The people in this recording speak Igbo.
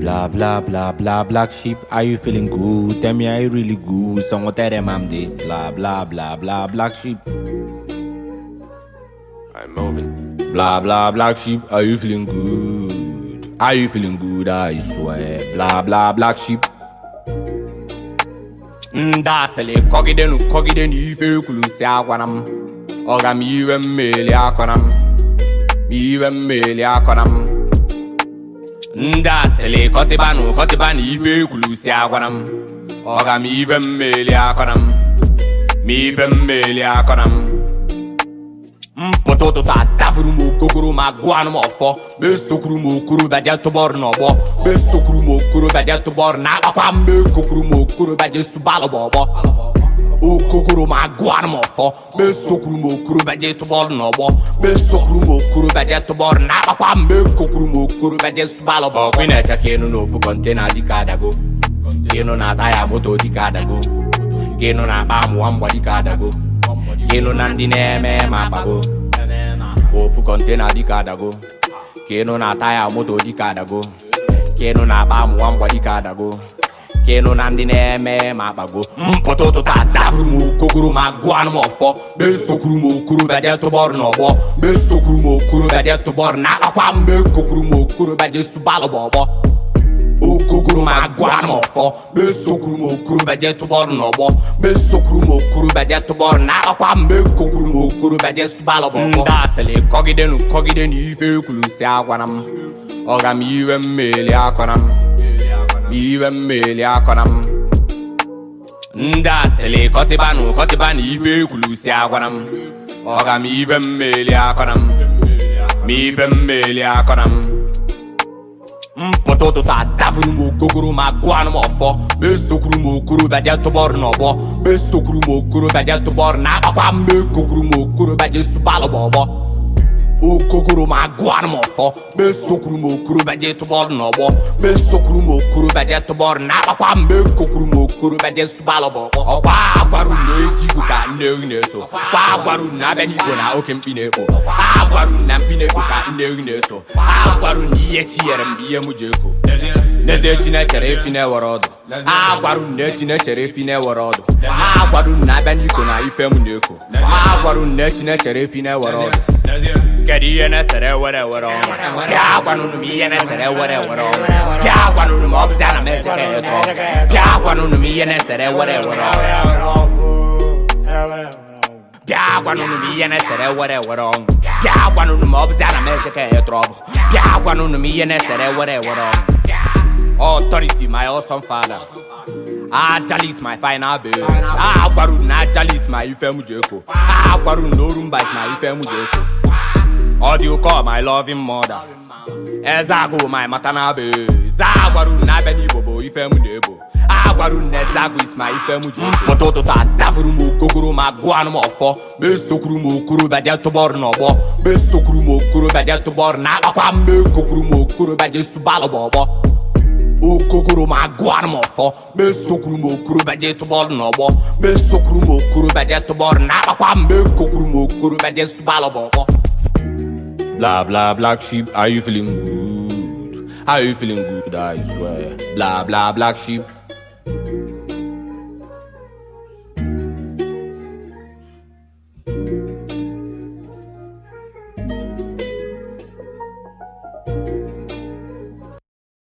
Blah blah blah blah black sheep, are you feeling good? Tell me are you really good? Someone tell them I'm the blah blah blah blah black sheep. I'm moving. Blah blah black sheep, are you feeling good? Are you feeling good? I swear. Blah blah black sheep. ndị asịlị kọgidenu kọgidenu ife ekwuru si agwana m ọga m iwe mmeli akọna m iwe mmeli akọna m ndị asịlị kọtịbanụ kọtịbanụ ife ekwuru si agwana m ọga m iwe mmeli akọna m ma ife mmeli akọna m mpụta ụtụtụ adafuru m okokoro ma gụọ m ọfọ mesokwuru m okorobịa je tụbọrụ n'ọgbọ mesokwuru m okorobịa je tụbọrụ na agbakwa m mekokwuru m okorobịa je subalụ bụ ọgbọ okokoro ma gụọ m ọfọ mesokwuru m okorobịa je tụbọrụ n'ọgbọ mesokwuru m okorobịa je tụbọrụ na agbakwa m mekokwuru m okorobịa je subalụ bụ ọgbọ ị na-eche ka ịnụ n'ofu kọntena dịka adago ka ịnụ na taya moto dịka adago ka ịnụ na akpa amụwa mgba dịka adago ka ịnụ na ndị na-eme ma akpago ofu kọntena dịka adago ka ịnụ na taya moto dịka adago ka ịnụ na akpa amụwa mgba dịka adago ka ịnụ na ndị na-eme ma akpago mpụta ụtụtụ adafuru m okokoro ma gụọ m ọfọ mesokwuru m okorobịa je tụbọrụ n'ọgbọ mesokwuru m okorobịa je tụbọrụ na akpakwa m mekokwuru m okorobịa je subalụ bụ ọgbọ okokoro ma gụọ m ọfọ mesokwuru m okorobịa je tụbọrụ n'ọgbọ mesokwuru m okorobịa je tụbọrụ na akpakwa m mekokwuru m okorobịa je subalụ bụ ọgbọ ndị asịlị kọgidenu kọgidenu ife ekwuru si agwana m ọga m iwe mmeli akọna m iwe mmeli akọna m ndị asịlị kọtịbanụ kọtịbanụ ife ekwuru si agwana m ọga m iwe mmeli akọna m ma ife mmeli akọna m mpụta ụtụtụ adafuru m okokoro ma gụọ m ọfọ mesokwuru m okorobịa je tụbọrụ n'ọgbọ mesokwuru m okorobịa je tụbọrụ na agbakwa m mekokwuru m okorobịa je subalụ bụ ọgbọ okokoro ma gụọ m ọfọ mesokwuru m okorobịa je tụbọrụ n'ọgbọ mesokwuru m okorobịa je tụbọrụ na agbakwa m mekokwuru m okorobịa je subalụ bụ ọgbọ ọkwa agwarụ m na-eji igwe ka nne ehi na-eso kwa agwarụ m na abịa n'igbo na oke mkpi na-ekpo agwarụ m na mkpi na-ekpo ka nne ehi na-eso agwarụ m na ihe chi nyere m bụ ihe m ji eko n'ezie chi na-echere efi na-ewere ọdụ agwarụ m na echi na-echere efi na-ewere ọdụ agwarụ m na abịa n'iko na ife m na-eko agwarụ m na echi na-echere efi na-ewere ọdụ kedu ihe na-esere ewere ewere ọnụ bịa gwanụnụ m ihe na-esere ewere ewere ọnụ bịa gwanụnụ m ọ bụzi ana m ejeke eto bịa gwanụnụ m ihe na-esere ewere ewere ọnụ bịa gwanụnụ m ihe na-esere ewere ewere ọnụ bịa gwanụnụ m ọ bụzi ana m ejeke eto ọbụ bịa gwanụnụ m ihe na-esere ewere ewere ọnụ authority my awesome father Ajalis my final babe agwaru na Ajalis my ife m ji eko agwaru na Orumba is my ife m ji eko ọ dị ụkọ my loving mother eze agụ my maternal babe agwaru na abịa n'igbo bụ ife m na-ebo agwaru na eze agụ is my ife m ji eko pụta ụtụtụ adafuru m okokoro ma gụọ m ọfọ mesokwuru m okorobịa je tụbọrụ n'ọgbọ mesokwuru m okorobịa je tụbọrụ na agbakwa m mekokwuru m okorobịa je subalụ bụ ọgbọ okokoro ma gụọ m ọfọ mesokwuru m okorobịa je tụbọrụ n'ọgbọ mesokwuru m okorobịa je tụbọrụ na agbakwa m mekokwuru m okorobịa je subalụ bụ ọgbọ Blah blah black sheep, are you feeling good? Are you feeling good? I swear. Blah blah black sheep.